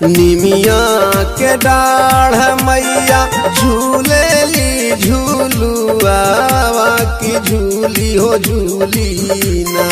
निमिया के डाढ़ मैया झूलेली झूलुआवा की झूली हो झूली ना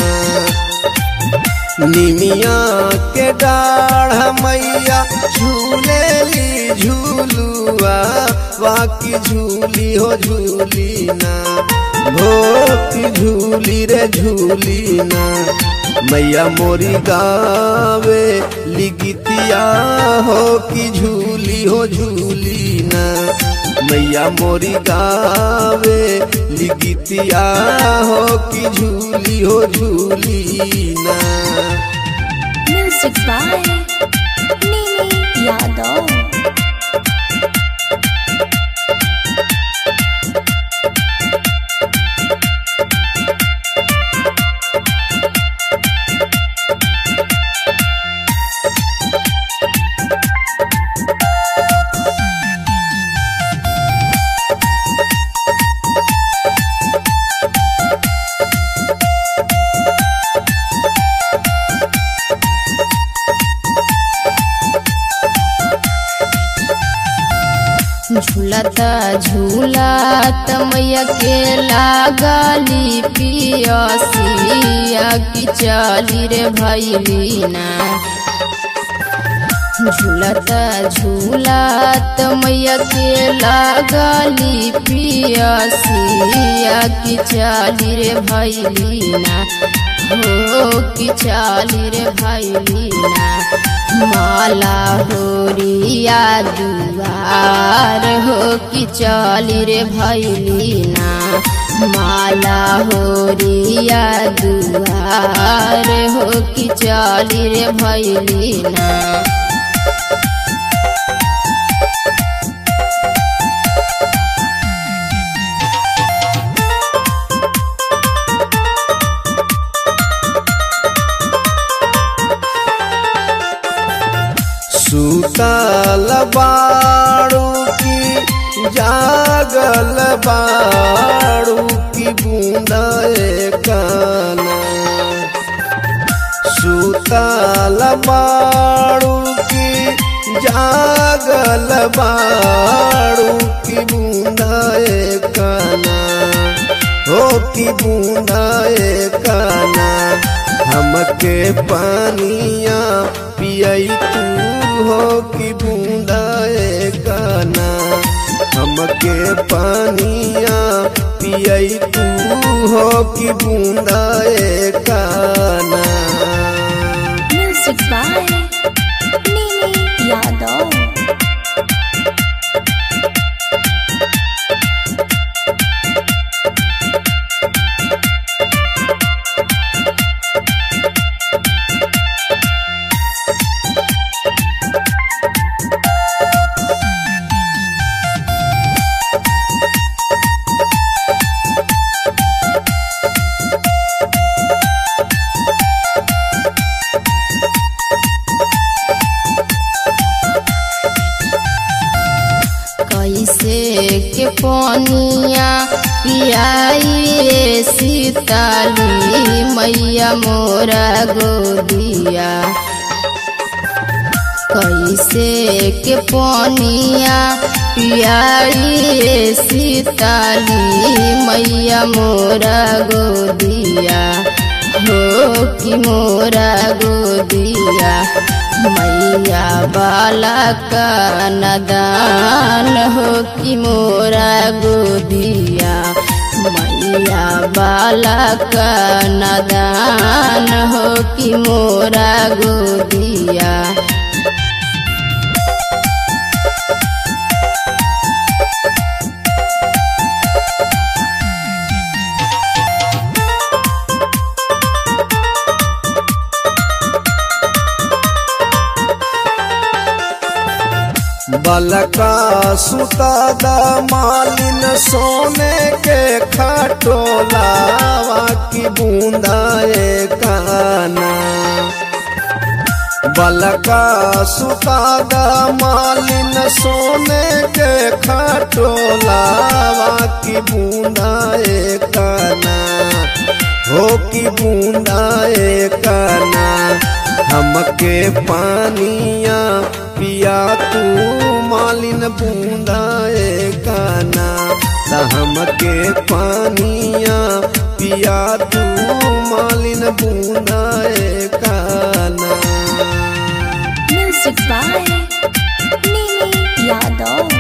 निमिया के डाढ़ मैया झूलेली झूलुआ वाकी झूली हो झूली ना भोती झूली रे झूली ना मैया मोरी गावे लिगितिया हो की झूली हो झूली ना मैया मोरी गावे लिगितिया हो की झूली हो झूली ना Music by Mimi Yadav. झूलता झूलत मैया के लागली पियसिया की चली रे भैलीना झूलता झूलत मैया के लागली पियसिया की चली रे भैलीना हो की चली रे भैलीना माला होरिया दुआर हो कि चली रे भैलीना माला होरिया दुआर हो कि चली रे भैलीना सुतल बाड़ू की जागल बाड़ू की बूंदा काना सुतल बाड़ू की जागल बाड़ू की बूंदा काना हो की बूंदा काना हमके पानिया पियई तू हो की बूंदा काना हमके पानिया पियई तू हो की बूंदा काना Music by Mimi Yadav. कैसे के पनिया पियाई सीताली मैया मोरा गोदिया कैसे के पनिया पियाई सीताली मैया मोरा गोदिया हो कि मोरा गोदिया मैया बाला का नदान हो कि मोरा गोदिया मैया बाला का नदान हो कि मोरा गोदिया बलका सुता मालिन सोने के खटोलावा की बूंदा काना बलका सुता मालिन सोने के खटोलावा की बूंदा काना हो की बूंदा काना हमके पानिया पिया तू मालिन बूंदा काना रहम के पानिया पिया तू मालिन बूंदा काना Music by Mimi Yadav.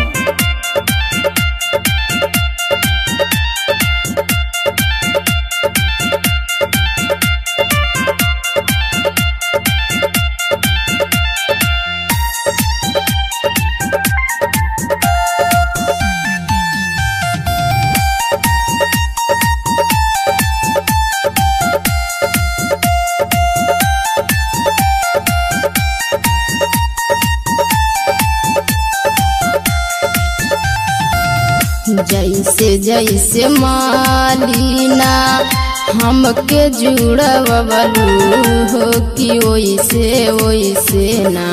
जैसे जैसे मालिना हमके जुड़वलू हो कि ओइसे ओइसे ना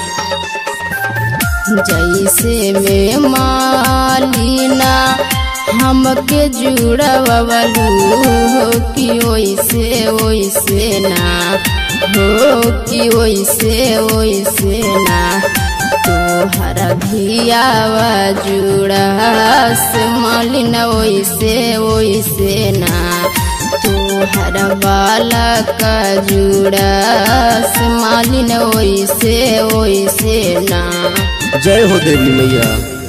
जैसे में मालिना हमके जुड़वलू हो कि ओइसे ओइसे ना हो कि ओइसे ओइसे ना तोहरा धियावा जुड़ास मालिन ओइसे ओइसे ना तोहरा बाला का जुड़ास मालिन ओइसे ओइसे ना जय हो देवी मैया